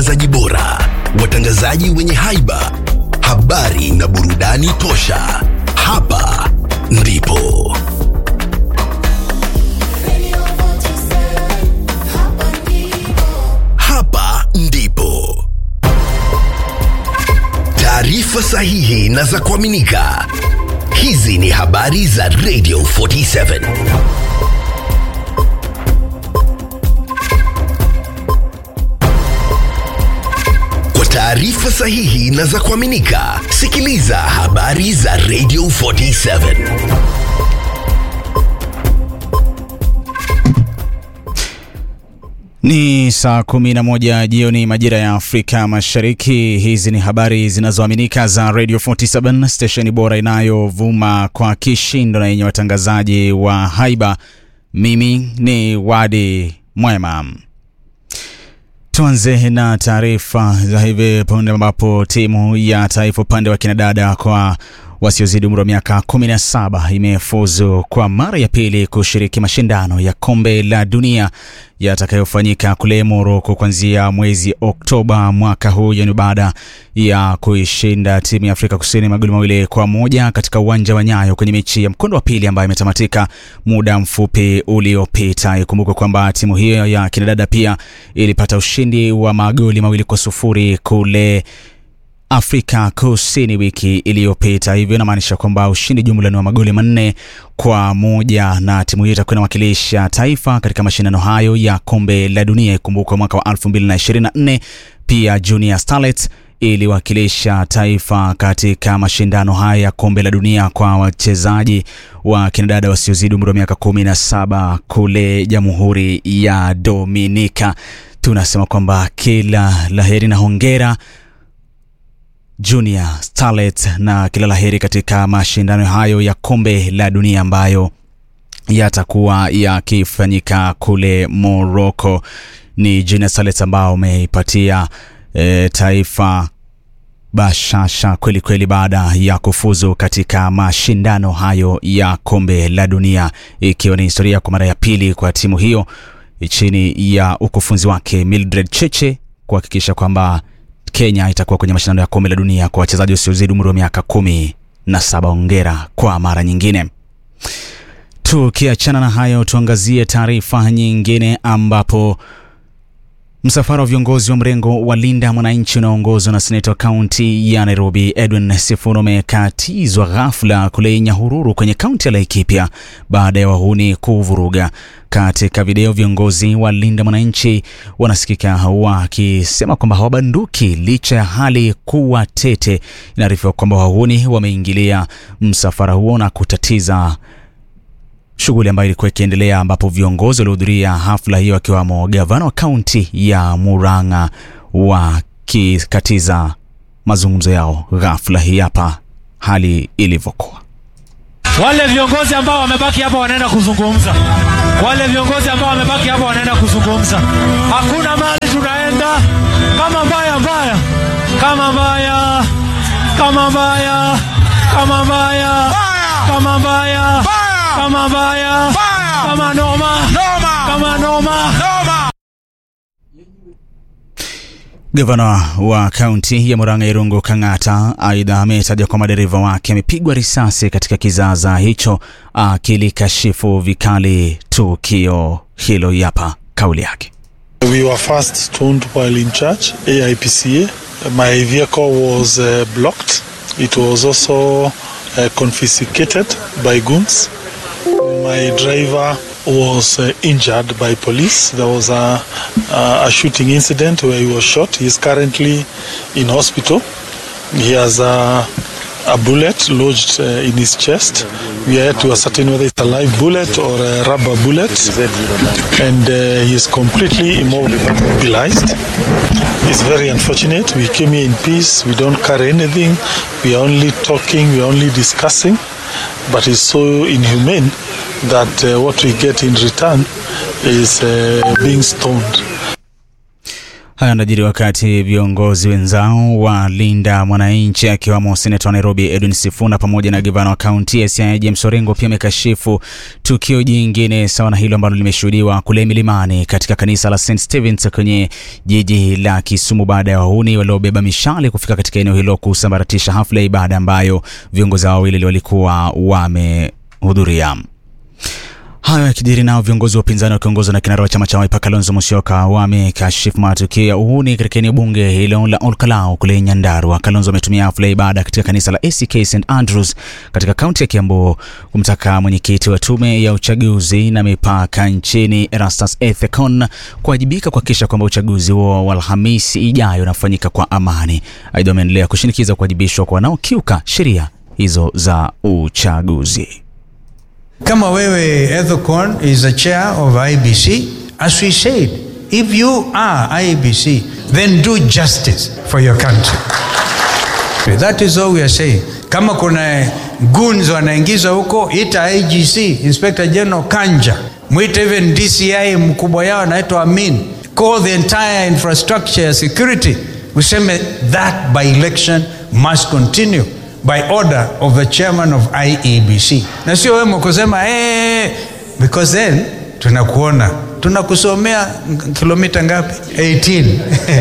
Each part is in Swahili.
Watangazaji bora, watangazaji wenye haiba, habari na burudani tosha. Hapa ndipo hapa ndipo taarifa sahihi na za kuaminika. Hizi ni habari za Radio 47. Kwa taarifa sahihi na za kuaminika, sikiliza habari za Radio 47. Ni saa kumi na moja jioni majira ya Afrika Mashariki. Hizi ni habari zinazoaminika za Radio 47 stesheni bora inayovuma kwa kishindo na yenye watangazaji wa haiba. Mimi ni Wadi Mwema. Tuanze na taarifa za hivi punde ambapo timu ya taifa upande wa kinadada kwa wasiozidi umri wa miaka 17 imefuzu kwa mara ya pili kushiriki mashindano ya kombe la dunia yatakayofanyika kule Moroko kuanzia mwezi Oktoba mwaka huu, yani baada ya kuishinda timu ya Afrika Kusini magoli mawili kwa moja katika uwanja wa Nyayo kwenye mechi ya mkondo wa pili ambayo imetamatika muda mfupi uliopita. Ikumbukwe kwamba timu hiyo ya kinadada pia ilipata ushindi wa magoli mawili kwa sufuri kule Afrika Kusini wiki iliyopita. Hivyo inamaanisha kwamba ushindi jumla ni wa magoli manne kwa moja, na timu hiyo itakuwa inawakilisha taifa katika mashindano hayo ya kombe la dunia. Ikumbukwe mwaka wa 2024 pia Junior Starlets iliwakilisha taifa katika mashindano haya ya kombe la dunia kwa wachezaji wa kinadada wasiozidi umri wa miaka 17 kule Jamhuri ya Dominika. Tunasema kwamba kila laheri na hongera Junior Starlet na kila laheri katika mashindano hayo ya kombe la dunia ambayo yatakuwa yakifanyika kule Morocco. Ni Junior Starlet ambao umeipatia e, taifa bashasha kweli kweli baada ya kufuzu katika mashindano hayo ya kombe la dunia, ikiwa ni historia kwa mara ya pili kwa timu hiyo chini ya ukufunzi wake Mildred Cheche kuhakikisha kwamba Kenya itakuwa kwenye mashindano ya kombe la dunia kwa wachezaji wasiozidi umri wa miaka kumi na saba. Ongera kwa mara nyingine. Tukiachana na hayo, tuangazie taarifa nyingine ambapo msafara wa viongozi wa mrengo wa Linda Mwananchi unaoongozwa na seneta wa kaunti ya Nairobi Edwin Sifuna umekatizwa ghafla kule Nyahururu kwenye kaunti ya Laikipia baada ya wahuni kuvuruga. Katika video, viongozi wa Linda Mwananchi wanasikika wakisema kwamba hawabanduki licha ya hali kuwa tete. Inaarifiwa kwamba wahuni wameingilia msafara huo na kutatiza shughuli ambayo ilikuwa ikiendelea ambapo viongozi waliohudhuria hafla hiyo akiwamo gavana wa kaunti ya Murang'a wakikatiza mazungumzo yao. Ghafla hii hapa hali ilivyokuwa. Wale viongozi ambao wamebaki hapa wanaenda kuzungumza. Wale viongozi ambao wamebaki hapa wanaenda kuzungumza. Hakuna mahali tunaenda kama mbaya mbaya, kama mbaya, kama mbaya, kama mbaya, kama mbaya, kama mbaya, kama noma, kama noma. Gavana wa kaunti ya Murang'a Irungu Kang'ata aidha ametaja kwamba dereva wake amepigwa risasi katika kizaza hicho, akilikashifu vikali tukio hilo. Hapa kauli yake. We were first stoned while in church, AIPCA. My vehicle was uh, blocked. It was also uh, confiscated by goons. My driver was uh, injured by police. There was a, a, a shooting incident where he was shot. He is currently in hospital. He has a, a bullet lodged uh, in his chest. We are yet to ascertain whether it's a live bullet or a rubber bullet. And uh, he is completely immobilized. It's very unfortunate. We came here in peace. We don't carry anything. We are only talking. We are only discussing. But it's so inhumane that uh, what we get in return is uh, being stoned. Haya yanajiri wakati viongozi wenzao wa Linda Mwananchi akiwamo seneta wa Nairobi Edwin Sifuna pamoja na gavana wa kaunti ya Siaya James Orengo pia amekashifu tukio jingine sawa na hilo ambalo limeshuhudiwa kule milimani katika kanisa la St Stevens kwenye jiji la Kisumu baada ya wahuni waliobeba mishale kufika katika eneo hilo kusambaratisha hafla ya ibada ambayo viongozi hao wawili walikuwa wamehudhuria. Hayo yakijiri nao viongozi wa upinzani wakiongozwa na kinara wa chama cha Wiper Kalonzo Musyoka wamekashifu matukio ya uhuni katika eneo bunge hilo la Olkalau kule Nyandarua. Kalonzo ametumia hafla ya ibada katika kanisa la ACK St Andrews katika kaunti ya Kiambu kumtaka mwenyekiti wa tume ya uchaguzi na mipaka nchini Erastus Ethekon kuwajibika kuhakikisha kwamba uchaguzi huo wa Alhamisi ijayo unafanyika kwa amani. Aidha, ameendelea kushinikiza kuwajibishwa kwa wanaokiuka sheria hizo za uchaguzi. Kama wewe Ethicon is the chair of IBC, as we said, if you are IBC, then do justice for your country. That is all we are saying. Kama kuna goons wanaingizwa huko, ita IGC, Inspector General Kanja, mwite even DCI mkubwa yao anaitwa Amin, call the entire infrastructure ya security, useme that by election must continue by order of the chairman of IEBC, na sio wewe kusema eh, because then tunakuona tunakusomea kilomita ngapi? 18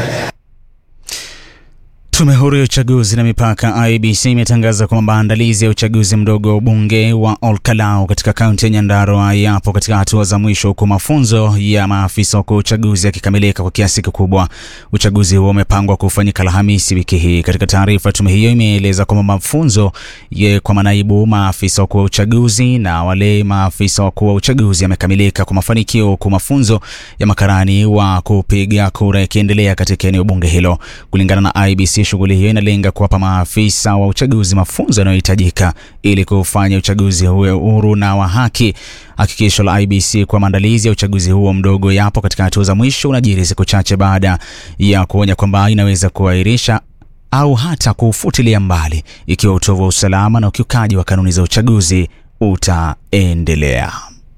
Tume huru ya uchaguzi na mipaka IEBC imetangaza kwamba maandalizi ya uchaguzi mdogo wa ubunge wa Olkalau katika kaunti ya Nyandarua yapo katika hatua za mwisho, huku mafunzo ya maafisa wa uchaguzi yakikamilika kwa kiasi kikubwa. Uchaguzi huo umepangwa kufanyika Alhamisi wiki hii. Katika taarifa, tume hiyo imeeleza kwamba mafunzo ye kwa manaibu maafisa wakuu wa uchaguzi na wale maafisa wakuu wa uchaguzi yamekamilika kwa mafanikio, huku mafunzo ya makarani wa kupiga kura yakiendelea katika eneo bunge hilo. Kulingana na IEBC, shughuli hiyo inalenga kuwapa maafisa wa uchaguzi mafunzo yanayohitajika ili kufanya uchaguzi huo huru na wa haki. Hakikisho la IEBC kwa maandalizi ya uchaguzi huo mdogo yapo katika hatua za mwisho unajiri siku chache baada ya kuonya kwamba inaweza kuahirisha au hata kuufutilia mbali ikiwa utovu wa usalama na ukiukaji wa kanuni za uchaguzi utaendelea.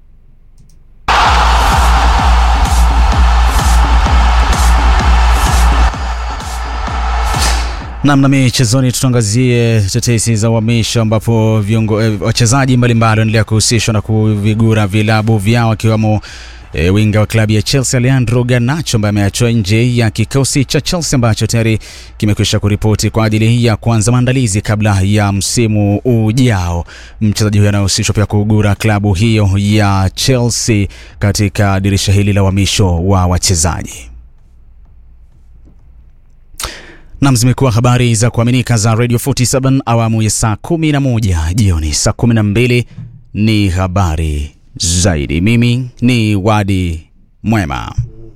Namna michezoni, tutaangazie tetesi za uhamisho ambapo viongo eh, wachezaji mbalimbali wanaendelea kuhusishwa na kuvigura vilabu vyao akiwemo E, winga wa klabu ya Chelsea Leandro Garnacho ambaye ameachwa nje ya kikosi cha Chelsea ambacho tayari kimekwisha kuripoti kwa ajili ya kuanza maandalizi kabla ya msimu ujao. Mchezaji huyo anahusishwa pia kugura klabu hiyo ya Chelsea katika dirisha hili la uhamisho wa wachezaji. Nam, zimekuwa habari za kuaminika za Radio 47 awamu ya saa 11 jioni. Saa 12 ni habari zaidi. Mimi ni Wadi Mwema.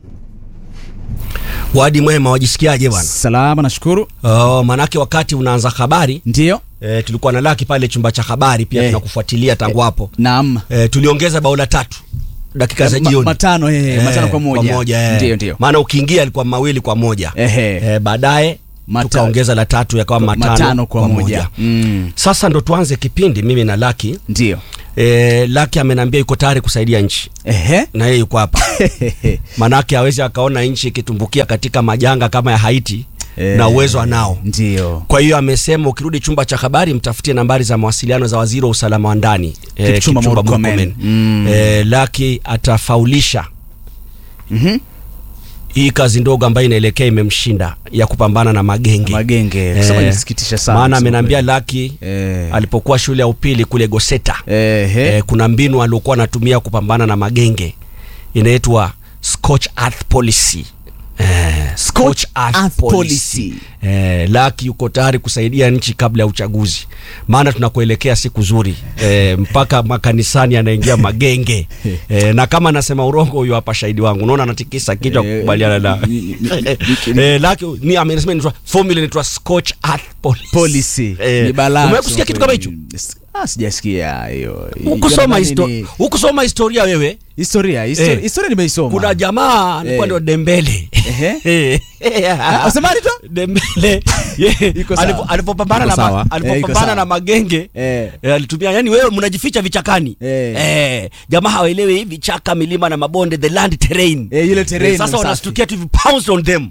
Wadi Mwema, wajisikiaje bwana? Salama, nashukuru. Oh, manake wakati unaanza habari Ndiyo, e, tulikuwa na Laki pale chumba cha habari pia Eh. tunakufuatilia tangu hapo naam. e, tuliongeza bao la tatu dakika za Ma- jioni matano, eh, matano kwa moja. eh. Ndiyo, ndiyo. maana ukiingia alikuwa mawili kwa moja Ehe. e, baadaye Mata- tukaongeza la tatu yakawa matano, matano kwa moja. Mm. Sasa ndo tuanze kipindi mimi na Laki Ndiyo. e, Laki amenambia yuko tayari kusaidia nchi Ehe. na yeye yuko hapa manake hawezi akaona nchi ikitumbukia katika majanga kama ya Haiti Eh, na uwezo anao Ndiyo. kwa hiyo amesema ukirudi chumba cha habari mtafutie nambari za mawasiliano za waziri wa usalama wa ndani eh, Kipchumba Murkomen. Murkomen. Mm. Eh, Laki atafaulisha Mhm. hii kazi ndogo ambayo inaelekea imemshinda ya kupambana na magenge Magenge. Kusema inasikitisha sana. maana kusema amenambia kweli. Laki Eh. alipokuwa shule ya upili kule Goseta Ehe. eh, kuna mbinu aliokuwa anatumia kupambana na magenge inaitwa Scorch Earth Policy eh, Scorch Earth Earth Policy. Policy. Eh, Laki yuko tayari kusaidia nchi kabla ya uchaguzi, maana tunakuelekea siku zuri eh, mpaka makanisani anaingia magenge eh, na kama anasema urongo, huyo hapa shahidi wangu, unaona anatikisa kichwa Eh, kukubaliana na ni- ni- ni- eh, Laki ni amesema inaitwa formula inaitwa Scorch Earth Policy, Policy. Eh, Ni balaa. umewahi kusikia kitu kama hicho? Ah, sijasikia hiyo. Hukusoma Jamani, histo ni- hukusoma historia wewe? historia, historia, Eh. historia nimeisoma. Kuna jamaa alikuwa Eh. ndio Dembele. Ehe. Eh. Ah, wasemaje tu? Dembele ye, Iko sawa. alipo- alipopambana Iko na sawa. ma- Eh, iko alipopambana sawa. na magenge Eh. eh, alitumia yani, wewe mnajificha vichakani Eh. Eh, jamaa hawaelewi hivi chaka, milima na mabonde, the land terrain Eh, ile terrain sasa safi. wanastukia tu hivi pounce on them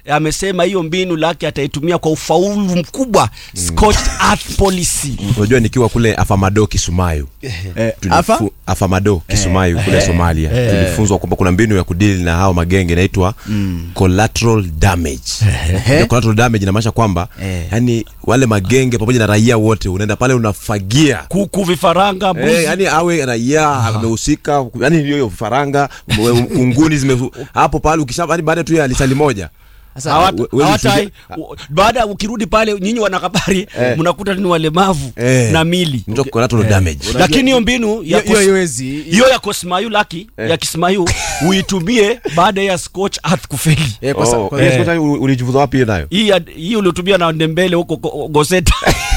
amesema hiyo mbinu lake ataitumia kwa ufaulu mkubwa scorched earth policy unajua nikiwa kule afamado kisumayu Eh, tulifu- afa afamado kisumayu kule somalia tulifunzwa kwamba kuna mbinu ya kudili na hao magenge inaitwa collateral damage Ile collateral damage inamaanisha kwamba yani wale magenge pamoja na raia wote unaenda pale unafagia kuku vifaranga mbuzi Eh, yani awe raia amehusika yani hiyo hiyo faranga unguni zime hapo pale ukisha yani baada tu ya lisali moja Hawata- we- we- hawatai u- baada ukirudi pale nyinyi wanahabari mnakuta ni walemavu Eh. na mili Ndio collateral damage lakini hiyo mbinu ya hiyo- hiyo kos- haiwezi. hiyo ya kosmayu laki ya kismayu uitumie baada ya scotch earth kufeli Eh, kwa sa- Oh, kwa- yes, kwa sababu ulijifunza wapi hiyo nayo hii ya- hii uliotumia na ndembele huko Go- goseta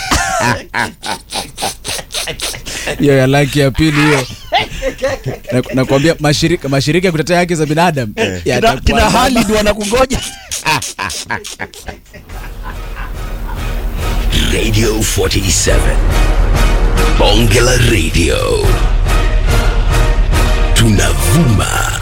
hiyo ya laki ya pili hiyo Na- nakwambia mashirika mashirika ya kutetea haki za binadamu kina, yatakuwa kina na- halid wanakungoja Radio 47. Bonge la Radio. Tunavuma